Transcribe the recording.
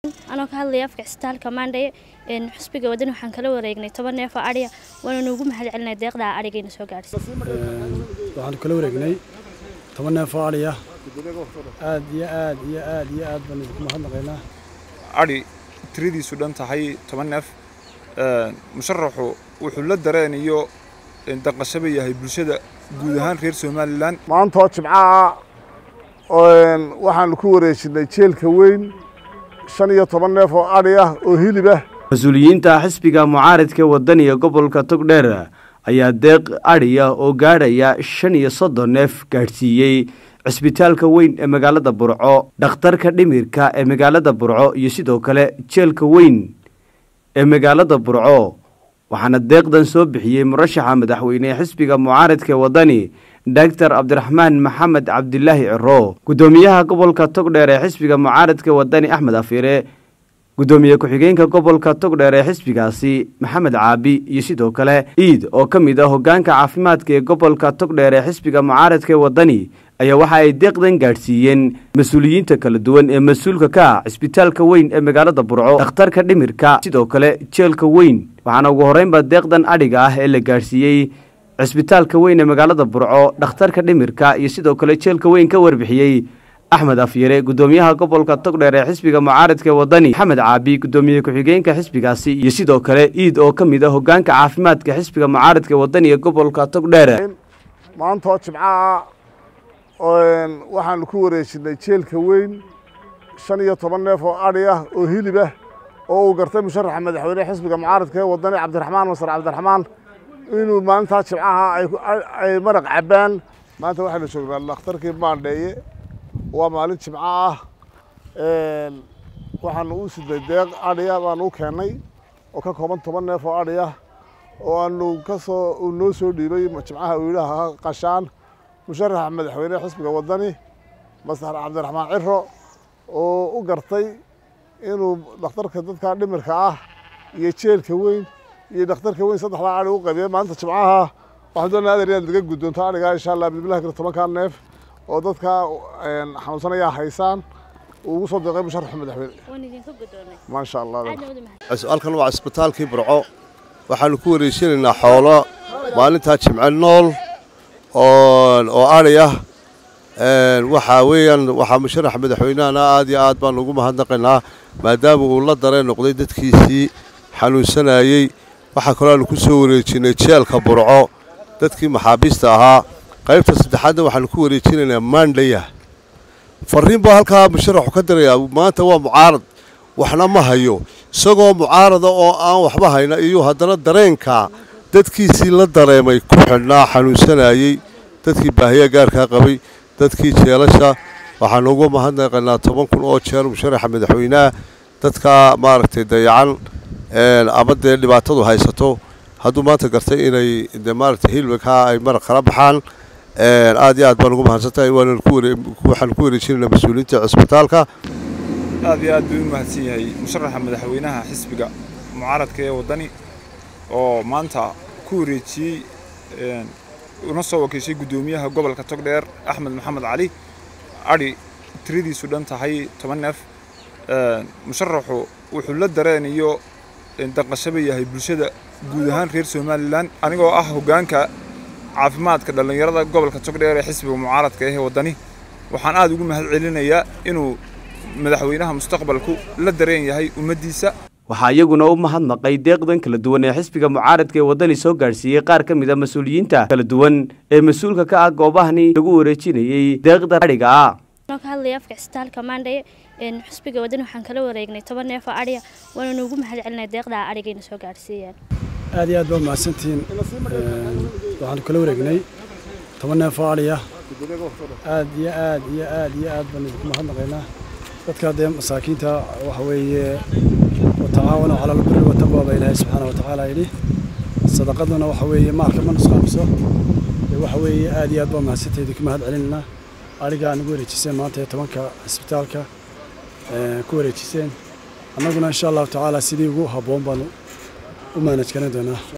anoo ka hadlaya afka cisbitaalka maandhaye xusbiga wadan waxaan kala wareegnay toban neef oo adhiya waana nuugu mahad celinay deeqdaa adhigayna soo gaadhsay waxaanu kala wareegnay toban neef oo adhiya aad iyo aad iyo aad iyo aad baan idinku mahadnaqaynaa adhi tiradiisu dhan tahay toban neef musharaxu wuxuu la dareeniyo danqashaba yahay bulshada guud ahaan reer somalilan maantoo jimcaha waxaanu ku wareejinay jeelka weyn shan iyo toban neef oo adhi ah oo hilib ah mas-uuliyiinta xisbiga mucaaridka wadaniga gobolka togdheer ayaa deeq adhiya oo gaadhaya shan iyo soddon neef gaadhsiiyey cisbitaalka weyn ee magaalada burco dhakhtarka dhimirka ee magaalada burco iyo sidoo kale jeelka weyn ee magaalada burco waxaana deeqdan soo bixiyey murashaxa madaxweyne ee xisbiga mucaaridka wadani doctor cabdiraxmaan maxamed cabdilaahi ciro guddoomiyaha gobolka togdheer ee xisbiga mucaaridka wadani axmed afiire guddoomiye ku-xigeenka gobolka togdheer ee xisbigaasi maxamed caabi iyo sidoo kale iid oo ka mid ah hogaanka caafimaadka ee gobolka togdheer ee xisbiga mucaaradka ee wadani ayaa waxa ay deeqdan gaadhsiiyeen mas-uuliyiinta kala duwan ee mas-uulka ka ah cisbitaalka weyn ee magaalada burco dhakhtarka dhimirka sidoo kale jeelka weyn waxaana ugu horreynba deeqdan adhiga ah ee la gaadhsiiyey cisbitaalka weyn ee magaalada burco dhakhtarka dhimirka iyo sidoo kale jeelka weyn ka warbixiyey axmed afyare guddoomiyaha gobolka togdheer ee xisbiga mucaaridka ee wadani maxamed caabi guddoomiye ku-xigeenka xisbigaasi iyo sidoo kale iid oo ka mid ah hogaanka caafimaadka xisbiga mucaaridka ee wadani ee gobolka togdheer maantoo jimcaha waxaanu ku wareejinay jeelka weyn shan iyo toban neef oo adhi ah oo hilib ah oo uu gartay musharaxa madaxweyne xisbiga mucaaridka ee wadani cabdiraxmaan masar cabdiraxmaan inuu maalintaa jimcaha ay maraq cabbaan maanta waxaynu joognaa dhakhtarkii maandheeye waa maalin jimco ah waxaanu u sidnay deeq adhiya baanu u keennay oo ka kooban toban neef oo adhi ah oo aanu kasoo uu noo soo dhiibay jimcaha uu yidhaaha qashaan musharaxa madaxweyne xisbiga wadani masar cabdiraxmaan ciro oo u gartay inuu dhakhtarka dadka dhimirka ah iyo jeelka weyn iyo dhakhtarka weyn saddexdaa adhi u qaybiyay maalinta jimcaha waxaan doonaa adeer inaad naga guddoonto adhigaa insha allah bismillahi kale tobankaa neef oo dadka xanuunsanayaa haysaan uu ugu soo deeqay musharaxa madaxweyne maasha allah halkan waa cisbitaalkii burco waxaanu ku wareejinaynaa xoolo maalintaa jimce nool oo adhi ah waxaa weeyaan waxaa musharaxa madaxweynehana aad iyo aad baan ugu mahadnaqaynaa maadaama uu la dareen noqday dadkiisii xanuunsanayey waxaa kaloo aanu ku soo wareejinay jeelka burco dadkii maxaabiista ahaa qaybta saddexaadna waxaanu ku wareejinaynaa maandhaya fariin baa halkaa musharaxu ka dirayaa maanta waa mucaarad waxna ma hayo isagoo mucaarada oo aan waxba hayna iyo haddana dareenka dadkiisii la dareemay ku xidhnaa xanuunsanayey dadkii baahiya gaarkaa qabay dadkii jeelasha waxaanu ugu mahadnaqaynaa toban kun oo jeer musharaxa madaxweynaha dadka maaragtay dayacan ama dee dhibaatadu haysato hadduu maanta gartay inay de maaragtay hilwighaa ay maraq kala baxaan aad iyo aad baan ugu mahadsantahay waxaanu ku wareejinaynaa mas-uuliyiinta cisbitaalka aad iyo aad buu u mahadsan yahay musharaxa madaxweynaha xisbiga mucaaradka ee wadani oo maanta ku wareejiyey una soo wakiishay guddoomiyaha gobolka togdheer axmed maxamed cali adhi tiradiisu dhan tahay toban neef musharaxu wuxuu la dareeniyo danqashaba yahay bulshada guud ahaan reer somalilan anigoo ah hogaanka caafimaadka dhallinyarada gobolka togdheer ee xisbiga mucaaradka ee wadani waxaan aad ugu mahad celinayaa inuu madaxweynaha mustaqbalku la dareen yahay ummaddiisa waxaa iyaguna u mahadnaqay deeqdan kala duwan ee xisbiga mucaaradka ee wadani soo gaadhsiiyey qaar ka mid a mas-uuliyiinta kala duwan ee mas-uulka ka ah goobahani lagu wareejinayey deeqda adhiga ah anoo ka hadlaya afka cisbitaalka maandhaye xusbiga wadan waxaan kala wareegnay toban neef oo adhiya waana nuugu mahad celinay deeqdaa adhigayna soo gaadhsiiyeen aad iyo aad baa mahadsantihiin waxaanu kala wareegnay toban neef oo adhiya aad iyo aad iyo aad iyo aad baan idinku mahadnaqaynaa dadka dee masaakiinta waxa weeye watacaawanu cala albiri wataqwa baa ilaahay subxaana watacaala yidhi sadaqaduna waxa weeye maalka ma nusqaamiso waxa weeye aad iyo aad baa mahadsantahay idinku mahad celinaynaa adhiga aan ugu wareejiseen maanta ee tobanka cisbitaalka ku wareejiseen annaguna insha allahu tacaala sidii ugu habboon baanu u maanaj garan doonaa